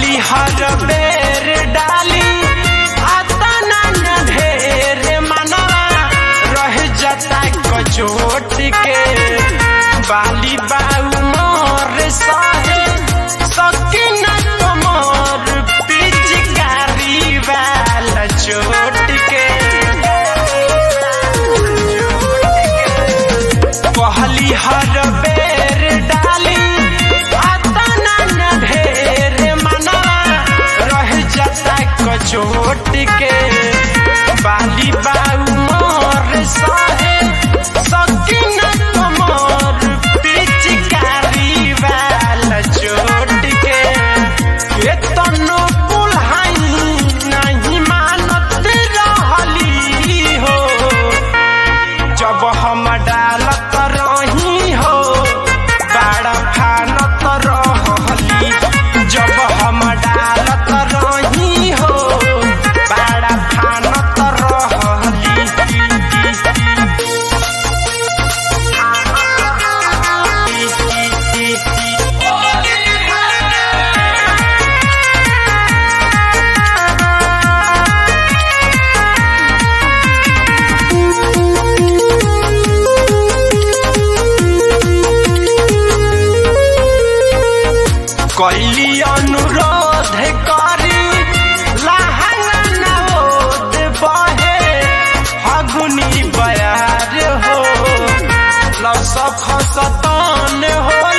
कहली हर बेर डाली आता ना ढेर मनवा रह जाता कचोट के बाली बाऊ मोर सहे सकिन कमर पिचकारी वाला चोट के कहली हर बेर डाली आता ना ढेर मनवा रह जाता कचोट के बाली बाऊ मोर सहे सकिन कमर पिचकारी वाला चोट के एतनो पुल्हाई नहीं मानत रहली हो जब हम डालत रही हो बाड़ा फानत रहली जब हम डालत रही हो बाड़ा फानत रहली कैली अनुरोध करी लहंगा नोद बहे हगुनी बयार हो लस खसतान हो